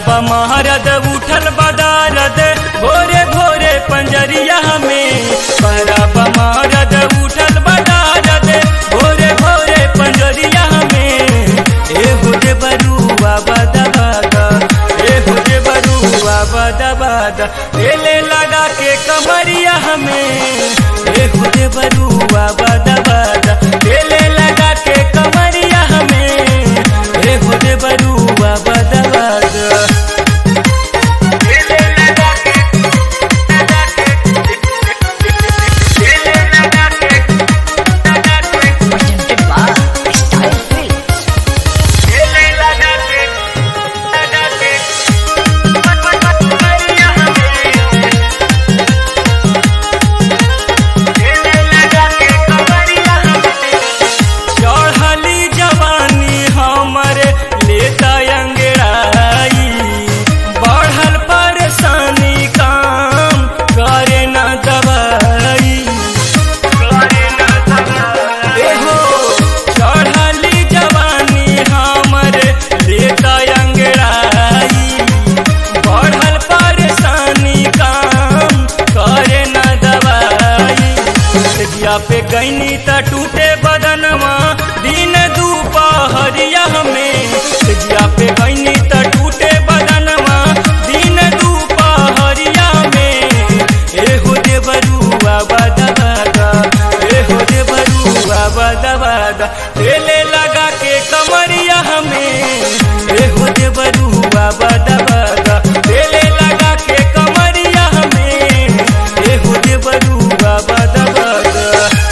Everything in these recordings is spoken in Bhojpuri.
बा महारद उठल बदारद भोरे भोरे पंजरिया में बा महारद उठल बदारद भोरे भोरे पंजरिया में ए हो दे बरुआ बदा बदा ए हो दे बरुआ बदा बदा एले लगा के कमरिया हमें ए हो दे बरुआ बदा बदा एले लगा के कमरिया हमें ए हो दे बरुआ बदा बदा presented by Style Films. चढ़ली जवानी हमरे लेता अंगड़ाई बढ़ल परेशानी काम करे न दवाई एहो चढ़ली जवानी हमरे लेता अंगड़ाई बढ़ल परेशानी काम करे न दवाई जिया पे गईनी त टूटे बदनवा दिन दुपहरिया में जिया पे गईनी त टूटे बदनवा दिन दुपहरिया में ए हो दे बरुआ बदा बदा ए हो दे बरुआ बदा बदा तेले लगा के कमरिया हमें ए हो दे बरुआ बदा बदा तेले लगा के कमरिया हमें ए हो दे बरुआ बदा बदा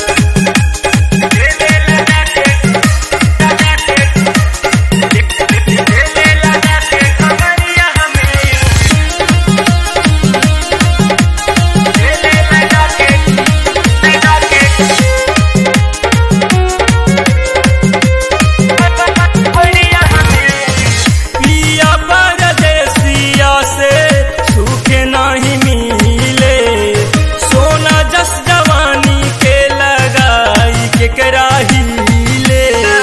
पिया परदेसिया से सूखे नहीं मिले सोना जस जवानी के लगाई के कराही ले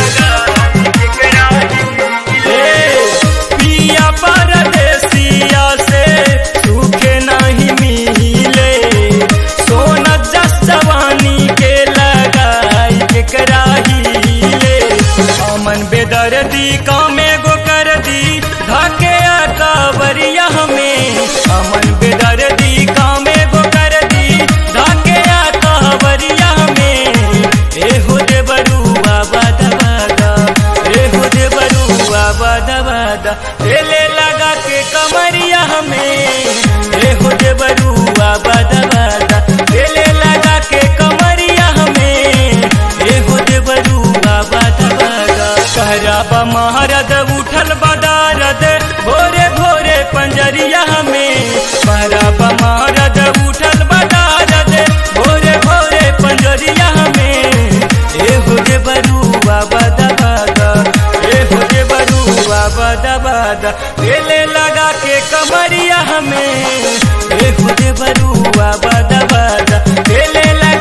पिया परदेसिया से सूखे नहीं मिले सोना जस जवानी के लगाई के कराही ले अमन बेदर्दी कामे गो कर दी धके कावरिया हमें अमन बेदर्दी कामे गो कर दी धके कावरिया हमें ए हो दे बरुआ बदा बदा ए हो दे बरुआ बदा बदा एले लगा के कमरिया हमें ए हो दे बरुआ बदा बदा एले लगा के कमरिया हमें ए हो दे बरुआ बदा बदा कहरा बा महारद उठल बदारद भोरे भोरे पंजरिया में कहरा बा महारद उठल बदारद भोरे भोरे पंजरिया में ए हो दे बरुआ बदा बदा ए हो दे बरुआ बदा बदा एले लगा के कमरिया हमें ए हो दे बरुआ बदा बदा एले लगा